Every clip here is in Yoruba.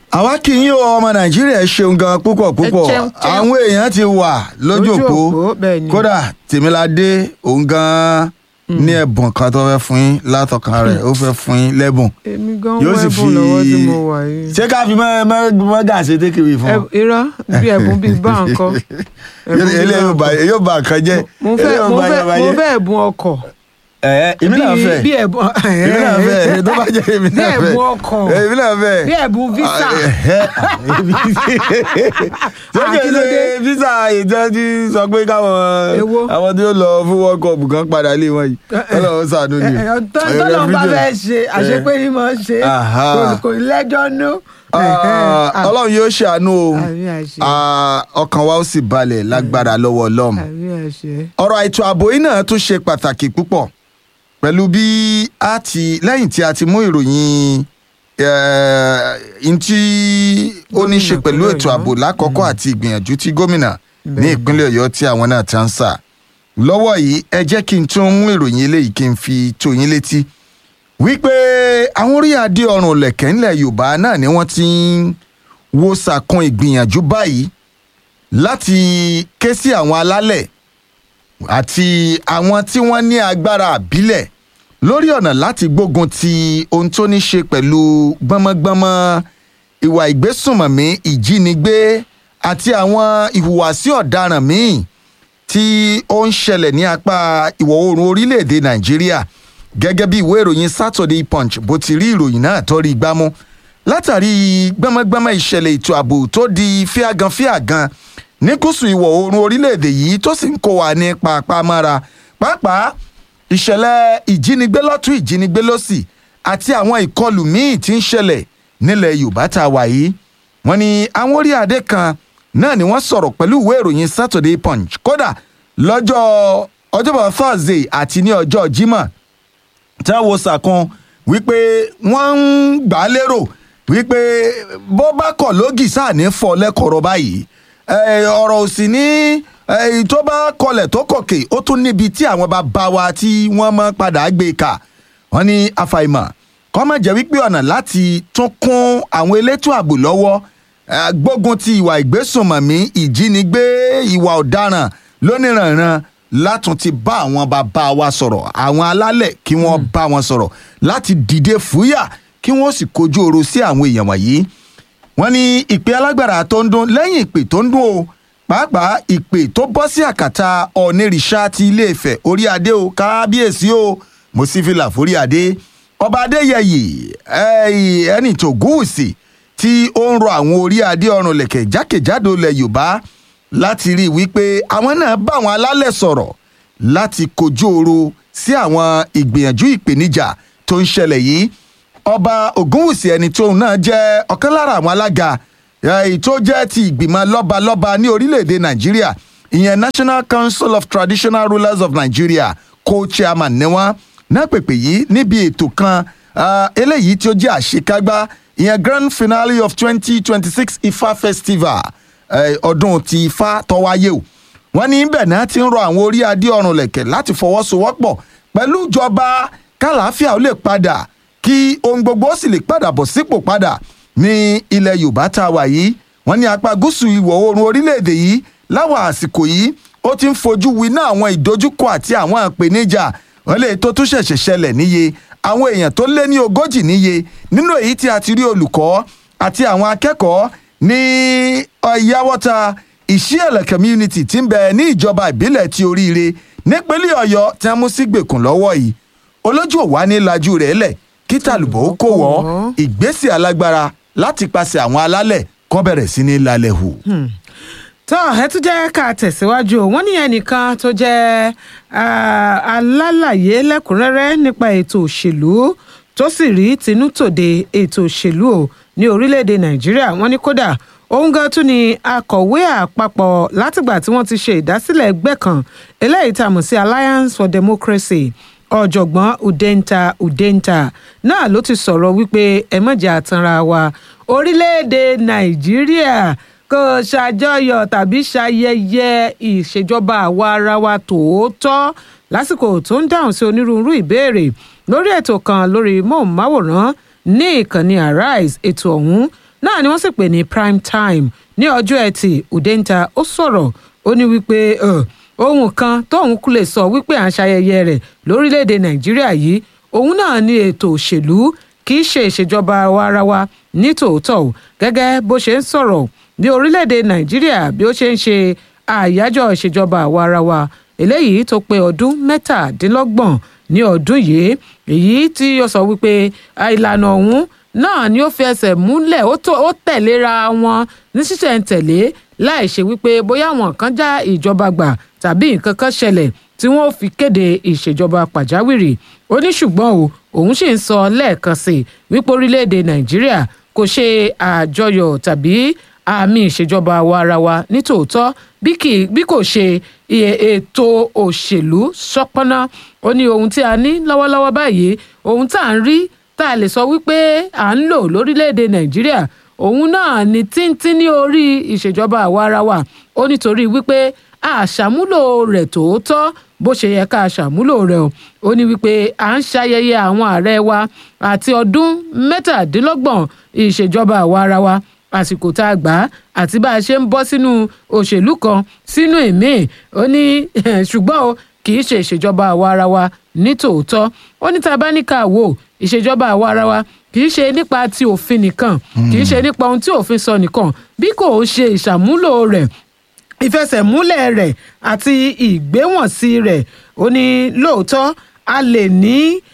àwa kì í yín o ọmọ nàìjíríà ẹ ṣeun gan púpọ̀ púpọ̀ Ẹ ṣeun, ṣeun. àwọn èèyàn ti wà lójú Lójú òpó òpó, bẹ́ẹ̀ ni. kódà tèmiládé òun gan ní ẹ̀bùn kan tó fẹ́ fún yín látọkàn rẹ̀ ó fẹ́ fún yín lẹ́bùn èmi gan yóò sì wẹ́bùn fi lọ́wọ́ tí mo wà yìí. ṣé ká fi mọ́gà ṣe tékèwé fún Ẹ- irọ́ bí ẹ̀bùn bíi bá nǹkan. Ẹ̀bùn bíi ilé bá nǹkan. yóò bá nǹkan jẹ́ mo fẹ́ eléyìí ò mo bá fẹ́ yẹn bá mo jẹ́. fẹ́ ẹ̀bùn ọkọ̀. Ẹ̀, èmi náà Bí- fẹ́ bí ẹ̀bùn èmi náà fẹ́ tó bá jẹ́ èmi bí náà fẹ́ ẹ̀bùn ọkọ̀ èmi náà fẹ́ bí ẹ̀bùn visa. sókè kí ló ṣe dé? visa ìjọ́jú sọ pé káwọn Èwo? àwọn tí ó lọ fún world cup kan padà lé wọn yìí ọlọ́run ṣàánú ni. tọ́lọ́ bá fẹ́ ṣe àṣepé ni mo ṣe Aha. kò- kò lẹ́jọ́ nú. Ah, ọlọ́run yóò ṣàánú o Àmì àṣẹ. Ah, ọkàn wa ó sì balẹ̀ lágbára lọ́wọ́ ọlọ́run àmì àṣẹ. ọ̀rọ̀ ètò ààbò yìí náà tún ṣe pàtàkì púpọ̀ pẹ̀lú bí a ti lẹ́yìn tí a ti mú ìròyìn n tí ó ní ṣe Gómìnà pẹ̀lú ìpínlẹ̀ ètò ààbò Ọ̀yọ́. lákọ̀ọ́kọ́ àti ìgbìyànjú tí gómìnà ní Bẹ́ẹ̀ni. ìpínlẹ̀ ọ̀yọ́ tí àwọn náà ti ń sà lọ́wọ́ yìí ẹ jẹ́ kí n tún mú ìròyìn eléyìí kí n fi tó yín létí wípé àwọn orí adé ọrùn lẹ̀kẹ́ ńlẹ̀ yorùbá náà ni wọ́n ti ń wo sàkún ìgbìyànjú báyìí láti ké sí àwọn alálẹ̀ àti àwọn tí wọ́n ní agbára àbílẹ̀ lórí ọ̀nà láti gbógun ti ohun tó ní ṣe pẹ̀lú gbọ́mọgbọ́mọ ìwà ìgbésùnmọ̀mí ìjínigbé àti àwọn ìhùwàsí ọ̀daràn míì tí ó ń ṣẹlẹ̀ ní apá ìwọ̀ oòrùn orílẹ̀-èdè nàìjíríà gẹ́gẹ́ bí ìwé ìròyìn saturday punch bó ti rí ìròyìn náà tó rí gbámú látàrí gbọ́mọgbọ́mọ ìṣẹ̀lẹ̀ ètò ààbò tó di fíàgan fíàgan ní gúúsù ìwọ̀ oòrùn orílẹ̀-èdè yìí tó sì ń kó wa ní pàápàámára pàápàá ìṣẹ̀lẹ̀ ìjínigbé lọ́tún ìjínigbé lọ́sì àti àwọn ìkọlù míì tí ń ṣẹlẹ̀ nílẹ̀ yorùbá tá a wà yìí wọ́n ní àwọn orí adé kan náà ni wọ́n sọ̀rọ̀ pẹ̀lú ìwé ìròyìn saturday punch kódà lọ́jọ́ ọjọ́bọ̀ thursday àti ní ọjọ́ jímọ̀ tí wọ́n wo sàkún wípé wọ́n ń gbà á lérò wípé bó bá kọ̀ lógì sáà ní fọ́ lẹ́kọ̀ọ́rọ̀ báyìí Eh, ọ̀rọ̀ ò sì ní eh, tó bá kọlẹ̀ tó kọ̀kè ó tún níbi tí àwọn bàbá wa tí wọ́n mọ́ padà gbé kà wọ́n ní àfàìmọ̀ kọ́ mọ̀ jẹ́ wípé ọ̀nà láti tún kún àwọn elétò ààbò lọ́wọ́ eh, gbógun ti ìwà ìgbésùnmọ̀mí ìjínigbé ìwà ọ̀daràn lóníranran látún ti bá àwọn bàbá wa sọ̀rọ̀ àwọn alálẹ̀ kí wọ́n bá wọn sọ̀rọ̀ láti dìde fúyà kí wọ́n sì kojú oro sí àwọn èèyàn wọ̀nyí wọ́n ní ìpè alágbára tó ń dún lẹ́yìn ìpè tó ń dún o pàápàá ìpè tó bọ́ sí àkàtà ọ̀nẹ́rìṣà ti ilé-ifẹ̀ orí adé o kábíyèsí o mo sì fi là forí adé ọba adéyẹyè eh, ẹni tó gúúsì tí ó ń rọ àwọn orí adé ọrùn lẹ̀kẹ̀ jákèjádò ilẹ̀ yorùbá láti rí i wípé àwọn náà bá àwọn alálẹ̀ sọ̀rọ̀ láti kojú oro sí àwọn ìgbìyànjú ìpèníjà tó ń ṣẹlẹ̀ yìí ọba ògúnwùsì ẹni tóun náà jẹ́ ọ̀kan lára àwọn alága èyí tó jẹ́ ti ìgbìmọ̀ lọ́balọ́ba ní orílẹ̀-èdè nàìjíríà ìyẹn national council of traditional rulers of nigeria co-chairman ni wọ́n náà pèpè yìí níbi ètò kan ah, eléyìí tí ó jẹ́ àṣekágbá ìyẹn grand finale of twenty twenty six ifá festival eh, ọdún ti ifá tó wáyé o wọ́n ní bẹ́ẹ̀ náà ti ń rọ àwọn orí adé ọrùn lẹ̀kẹ̀ láti fọwọ́sowọ́pọ̀ pẹ̀lú ìjọba kálàáfíà ó lè padà kí ohun gbogbo ó sì lè padà bọ̀ sípò padà ní ilẹ̀ yorùbá tá a wà yìí wọ́n ní apá gúúsù ìwọ̀ oòrùn orílẹ̀-èdè yìí láwọn àsìkò yìí ó ti ń fojú winá àwọn ìdojúkọ àti àwọn ìpèníjà wọ́n lè tó tún ṣẹ̀ṣẹ̀ ṣẹlẹ̀ níye àwọn èèyàn tó lé ní ogójì níye nínú èyí tí a ti rí olùkọ́ àti àwọn akẹ́kọ̀ọ́ ní ọ̀yáwọ́ta ìṣíẹ̀lẹ̀ community tí ń bẹ ní ìjọba ìbílẹ̀ ti oríire nípínlẹ̀ ọ̀yọ́ tí wọ́n mú sí gbèkùn lọ́wọ́ yìí olójú òwá ní lajú rẹ̀ lẹ̀ kí tàlùbọ̀ ó kó wọ́ ìgbésẹ̀ alágbára láti pàṣẹ àwọn alálẹ̀ kọ́ bẹ̀rẹ̀ sí ní lálẹ́ hù. tó ẹ tún jẹ́ ká tẹ̀síwájú o wọ́n ní ẹnìkan tó jẹ́ ah, alálàyé lẹ́kùnrẹ́rẹ́ nípa ètò òṣèlú tó sì rí tinútòde ètò òṣèlú o ní orílẹ̀-èdè nàìjíríà wọ́n ní kódà òun gan tún ni akọ̀wé àpapọ̀ látìgbà tí wọ́n ti ṣe ìdásílẹ̀ ẹgbẹ́ kan eléyìí tá a mọ̀ sí alliance for democracy ọ̀jọ̀gbọ́n udenta udenta náà ló ti sọ̀rọ̀ wípé ẹ mọ̀jà àtanra wa orílẹ̀-èdè nàìjíríà kò ṣàjọyọ̀ tàbí ṣayẹyẹ ìṣèjọba àwa ara wa tòótọ́ lásìkò tó ń dáhùn sí onírúurú ìbéèrè lórí ètò kan lórí móhùnmáwòrán ní ìkànnì arise ètò ọ̀hún náà ni wọ́n sì pè ní prime time ní ọjọ́ ẹtì udenta ó sọ̀rọ̀ ó ní wípé uh, ohun kan tóun kú lè sọ wípé à ń ṣayẹyẹ rẹ̀ lórílẹ̀‐èdè nàìjíríà yìí òun náà ní ètò òṣèlú kì í ṣe ìṣèjọba àwa-ara-wa ní tòótọ́ o gẹ́gẹ́ bó ṣe ń sọ̀rọ̀ ní orílẹ̀‐èdè nàìjíríà bí ó ṣe ń ṣe àyájọ́ ìṣèjọba àwa-ara-wa eléyìí tó pé ọdún mẹ́tàdínlọ́gbọ̀n ní ọdún yìí èyí tí ó sọ wípé ìlànà ọ̀hún náà ni ó fi ẹsẹ̀ múlẹ̀ ó tẹ̀léra wọn ní ṣísẹ̀ntẹ̀lé láì ṣe wípé bóyá àwọn kan já ìjọba gbà tàbí nǹkan kan ṣẹlẹ̀ tí wọ́n fi kéde ìṣèjọba pàjáwìrì ó ní ṣùgbọ́n o òun sì ń sọ lẹ́ẹ̀kan sí i wípé orílẹ̀-èdè nàìjíríà kò ṣe àjọyọ̀ tàbí àmì ìṣèjọba àwa ara wa nítòótọ́ bí kò ṣe ètò òṣèlú ṣọpọ́nà ó ní ohun tí a ní lọ́wọ́lọ́wọ́ báyìí ohun tá à ń rí tá a lè sọ wípé à ń lò lórílẹ̀‐èdè nàìjíríà òun náà ni tíntín ní orí ìṣèjọba àwa ara wa ó nítorí wípé àṣàmúlò rẹ̀ tòótọ́ bó ṣe yẹ ká ṣàmúlò rẹ̀ o ó ní wípé à ń ṣayẹyẹ àwọn ààrẹ wa àti ọdún mẹ́tàdínlọ́gbọ̀n ìṣèjọba àwa ara wa àsìkò tá a gbà á àti bá a ṣe ń bọ́ sínú òṣèlú kan sínú ìmíì ó ní ṣùgbọ́n o kì í ṣe ìṣèjọba àwa ara wa ní tòótọ́ ó ní tá a bá ní ká wò ìṣèjọba àwa ara wa kì í ṣe nípa ti òfin nìkan kì í ṣe nípa ohun tí òfin sọ nìkan bí kò ṣe ìṣàmúlò rẹ̀ ìfẹsẹ̀múlẹ̀ rẹ̀ àti ìgbéwọ̀nsí rẹ̀ ó ní lóòótọ́ a lè ní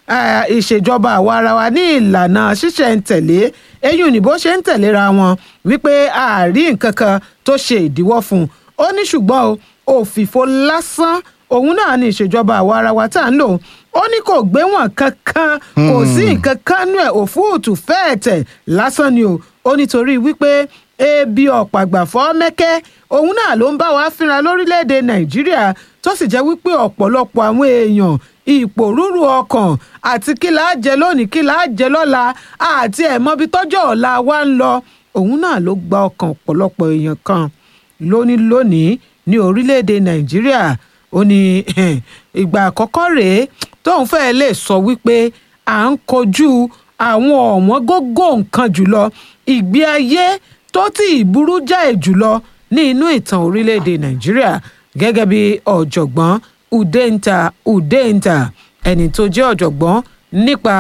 ìṣèjọba àwa ara wa ní ìlànà ṣíṣẹ̀ǹtẹ̀lé eyín ni bó ṣe ń tẹ̀léra wọn wípé àárí nǹkan kan tó ṣe ìdíwọ́ fún un ó ní ṣùgbọ́n o òfìfo lásán òun náà ni ìṣèjọba àwa ara wa tá à ń lò ó ní kò gbé wọn kankan kò sí nǹkan kan nú ẹ̀ òfúùtù fẹ́ẹ̀tẹ̀ lásán ni o ó nítorí wípé ebi ọ̀pàgbàfọ́ mẹ́kẹ́ òun náà ló ń bá wa fínra lórílẹ̀‐èdè nàìjíríà tó sì jẹ́ wípé ọ̀pọ̀lọpọ̀ àwọn èèyàn ìpòrúurú ọkàn àti kí là á jẹ lónìí kí là á jẹ lọ́la àti ẹ̀mọ́bi tọ́jọ́ ọ̀la wa ń lọ òun náà ló gba ọkàn ọ̀pọ̀lọpọ̀ èèyàn kan lónìí lónìí ní orílẹ̀‐èdè nàìjíríà ó ní ìgbà àkọ́kọ́ rèé tóun fẹ́ẹ́ lè sọ wípé à ń kojú àwọn ọ̀wọ́n gógó nǹkan jùlọ ìgbé ayé tó tí ì burú jáì jùlọ ní inú ìtàn orílẹ̀‐èdè nàìjíríà gẹ́gẹ́ bí ọ̀jọ̀gbọ́n udenta udenta ẹni tó jẹ́ ọ̀jọ̀gbọ́n nípa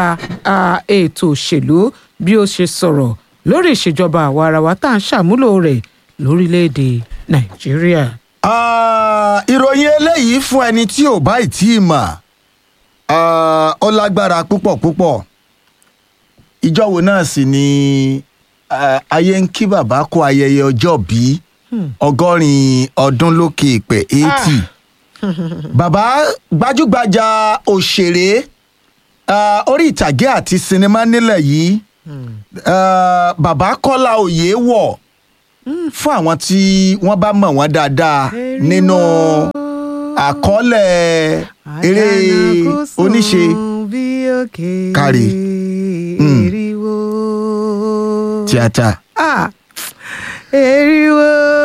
ètò òṣèlú bí ó ṣe sọ̀rọ̀ lórí ìṣèjọba àwa ara wa tá à ń ṣàmúlò rẹ̀ lórílẹ̀‐èdè nàìjíríà. ìròyìn eléyìí fún ẹni tí ò bá ì tí ì mọ̀ ó lágbára púpọ̀ púpọ̀ ìjọ wo náà sì ni ayé ń kí bàbá kó ayẹyẹ ọjọ́ bíi ọgọ́rin ọdún lókè ìpè eighty bàbá gbajúgbajà òṣèré orí ìtàgé àti sinimá nílẹ̀ yìí bàbá kọ́lá òye wọ̀ fún àwọn tí wọ́n bá mọ̀ wọ́n dáadáa nínú àkọọ́lẹ̀ eré oníṣe kárí tíátà. eriwo.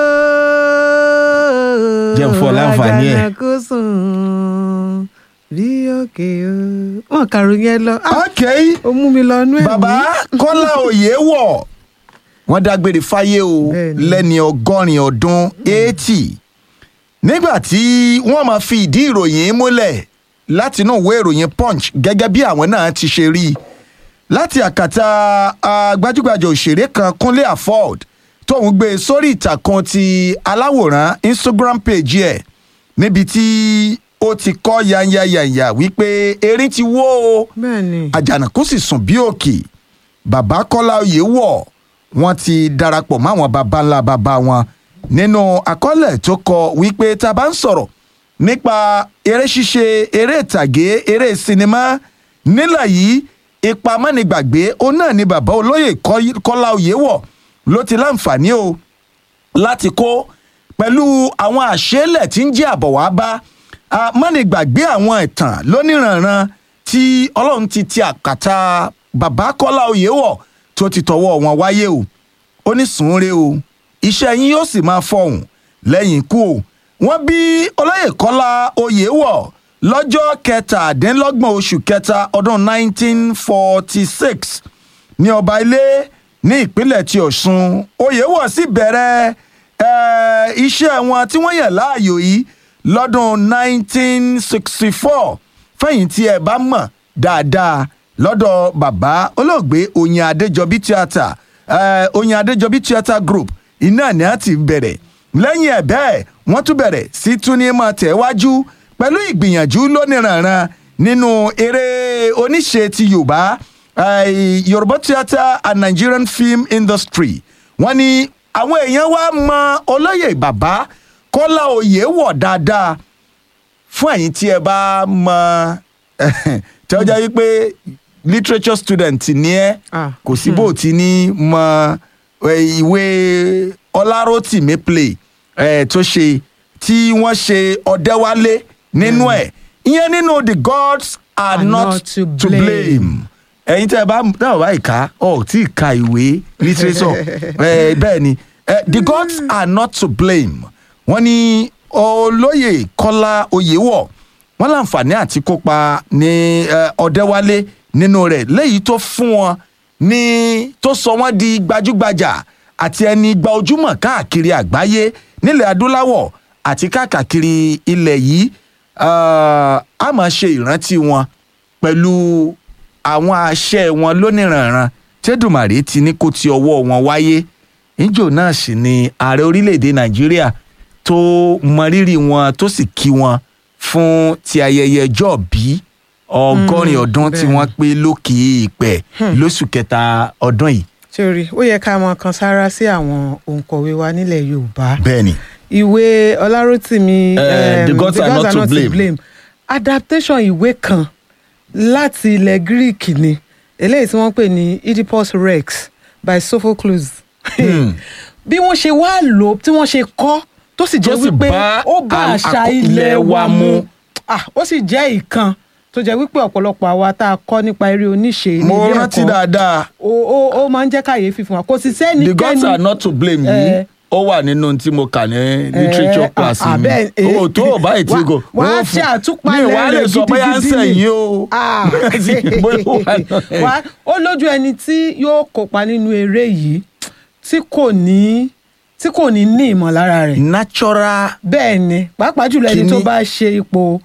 jẹ́ fún ọ láǹfààní ẹ̀. àgbàna kò sùn bí òkè o. wọn kàrò yẹn lọ. ok ó mú mi lọ inú ẹ̀mí. bàbá kọ́lá òye wọ̀ wọ́n dágbére fáyé o Bẹ́ẹ̀ni. lẹ́ni ọgọ́rin ọdún eighty nígbà tí wọ́n máa fi ìdí ìròyìn múlẹ̀ látinú ìwé ìròyìn punch gẹ́gẹ́ bí àwọn náà ti ṣe rí i láti àkàtà ah, gbajúgbajà òṣèré kan kúnlé afford tóun gbé e sórí ìtàkùn ti aláwòrán instagram page ẹ̀ níbi tí ó ti kọ́ yanyayanya wípé erin ti wó o bẹ́ẹ̀ni. àjànàkú sì sùn bí òkè bàbá kọ́lá oyè wọ̀ wọ́n ti darapọ̀ máwọn baba ńlá baba wọn nínú àkọọ́lẹ̀ tó kọ wípé tá a bá ń sọ̀rọ̀ nípa eré ṣíṣe eré ìtàgé eré sinimá nílẹ̀ yìí ipa mọ́nìgbàgbé ó náà ni bàbá olóyè Kọ́- kọ́lá oyè wọ̀ ló ti láǹfààní o láti kó pẹ̀lú àwọn àṣẹlẹ̀ tí ń jẹ́ àbọ̀ wá bá a mọ́nìgbàgbé àwọn ìtàn lóníranran tí ọlọ́run ti ti àkàtà bàbá kọ́lá oyèwọ̀ tó ti tọwọ́ wọn wáyé o ó ní sùnre o iṣẹ́ yín yóò sì máa fọhùn lẹ́yìn ikú o wọ́n bí olóyè kọ́lá oyèwọ̀ lọ́jọ́ kẹtàdínlọ́gbọ̀n oṣù kẹta ọdún 1946 ní ọba ilé ní ìpínlẹ̀ tí ọ̀ṣun oyèwọ̀ sì bẹ̀rẹ̀ eh, iṣẹ́ wọn tí wọ́n yàn láàyò yìí lọ́dún 1964 fẹ̀yìn tí ẹ bá mọ̀ dáadáa lọ́dọ̀ bàbá olóògbé oyin adéjọbí theatre eh, oyin adéjọbí theatre group iná ni a ti bẹ̀rẹ̀ lẹ́yìn ẹ̀ bẹ́ẹ̀ wọ́n tún bẹ̀rẹ̀ sí tún ní máa tẹ̀wájú pẹ̀lú ìgbìyànjú lóníranran nínú eré oníṣe ti yorùbá eh, yorùbá theatre and nigerian film industry wọ́n ní àwọn èèyàn wá mọ olóyè bàbá kọ́lá oyè wọ̀ dáadáa fún ẹ̀yin tí ẹ bá mọ tí ó jẹ́ wípé literature student ni ẹ́ Ah, kò sí bó ti ní mọ eh, ìwé ọlárótìmí play eh, tó ṣe tí wọ́n ṣe ọ̀dẹ́wálé nínú ẹ̀ ìyẹn nínú the gods are, Are not, not to to blame. blame. ẹ̀yin tẹ́ ẹ bá tẹ́ ẹ bá ìka ọ̀ tí ì ka ìwé literature eh, bẹ́ẹ̀ ni eh, the gods are not to blame wọ́n ní olóyè kọ́lá oyèwọ̀ wọ́n láǹfààní àti kópa ní eh, ọ̀dẹ́wálé nínú rẹ̀ léyìí tó fún wọn ní tó sọ wọ́n di gbajúgbajà àti ẹni gba ojúmọ̀ káàkiri àgbáyé nílẹ̀ adúláwọ̀ àti káàkiri ilẹ̀ yìí ah, a máa ṣe ìrántí wọn pẹ̀lú àwọn àṣẹ wọn lóníranran tẹ́dùmàrè ti ní kó ti ọwọ́ wọn wáyé níjò náà sì ni ààrẹ orílẹ̀-èdè nàìjíríà tó mọrírì wọn tó sì kí wọn fún ti ayẹyẹ ọjọ́ bí ọgọ́rin ọdún tí bẹ́ẹ̀. wọ́n pé lókè ìpẹ́ lóṣù kẹta ọdún yìí. sórí ó yẹ ká mọ kan sára sí àwọn òǹkọ̀wé wa nílẹ̀ yorùbá bẹ́ẹ̀ni ìwé ọlárótìmí Eh, em, The Gods Are Not to Blame. adaptation ìwé kan láti ilẹ̀ greek ni eléyìí tí wọ́n pè ní oedipus rex by sophocles bí wọ́n ṣe wá lò ó tí wọ́n ṣe kọ́ tó sì jẹ́ Tó sì wípé bá ó bá al- àṣà àkó- ilẹ̀ wa mu mu. ó sì jẹ́ ìkan tó jẹ́ wípé ọ̀pọ̀lọpọ̀ àwa tá a kọ́ nípa eré oníṣe ní mo ilé rántí ẹ̀kọ́ dáadáa ó ó ó máa ń jẹ́ kàyéfì fún wa kò sì sẹ́ni the gods are not to blame yìí Eh. ó wà nínú tí mo kà ní literature class ah, mi bẹ́ẹ̀, eh, o tó o báyìí tí wá- kò wá ó ṣe fún- àtúpalẹ̀ mi wàá lè rẹ̀ sọ bóyá ń gidigidi sẹ̀yìn ni. o Ah. Bóyá ó wà náà. Wá, ó lójú ẹni tí yóò kópa nínú eré yìí tí kò ní tí kò ní ní ìmọ̀lára rẹ̀ natural bẹ́ẹ̀ ni pàápàá jùlọ ẹni Kíní- tó bá ṣe ipò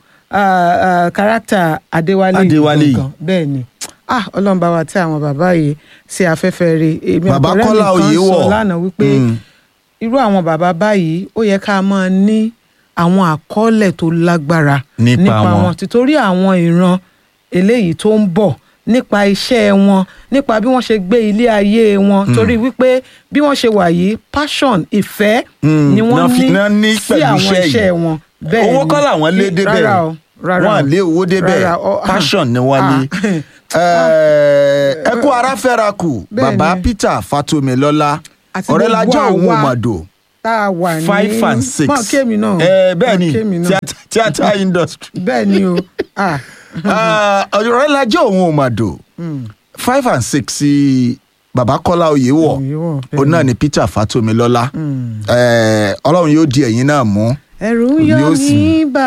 kárátà adéwálé yìí Adéwálé yìí. gangan. bẹ́ẹ̀ ni ah ọlọ́run bá wa tí àwọn bàbá yìí sí afẹ́fẹ́ rẹ̀ èmi Bàbá ọ̀rẹ́ mi Kọ́lá kan Oyèwọ̀. sọ lánàá wípé Mm. irú àwọn bàbá báyìí ó yẹ ká máa ní àwọn àkọọ́lẹ̀ tó lágbára Nípa wọn. títorí àwọn ìran eléyìí tó ń bọ̀ nípa iṣẹ́ wọn nípa bí wọ́n ṣe gbé ilé ayé wọn torí wípé bí wọ́n ṣe wà yìí passion ìfẹ́ Mm, ni wọ́n náà fi- náà ní ní sí pẹ̀lú àwọn iṣẹ́ yìí. iṣẹ́ wọn bẹ́ẹ̀ owó ni. kọ́ làwọn lé débẹ̀ rárá o rárá wọn à lé owó débẹ̀ Rárá, ọ- passion ni wọ́n Ah. ní. Eh, ẹ kú ara fẹ́ra kù Bẹ́ẹ̀ bàbá ni. peter fatomilola Àti ọ̀rẹ́ gbogbo lajọ́ òun àwa mọ̀dọ̀ tá a wà ní five and six mọ kémi náà Eh, bẹ́ẹ̀ ni Mọ kémi náà. theatre- theatre industry bẹ́ẹ̀ ni o ah Ah, ọ̀rẹ́ lajọ́ òun mọ̀dọ̀ five and six sí bàbá kọ́lá oyèwọ̀ Oyèwọ̀, bẹ́ẹ̀ òun náà ni peter fatomilola Eh, ọlọ́run yóò di ẹ̀yin náà mú ẹ̀rù ń yọ Èmi ó sì- mí bà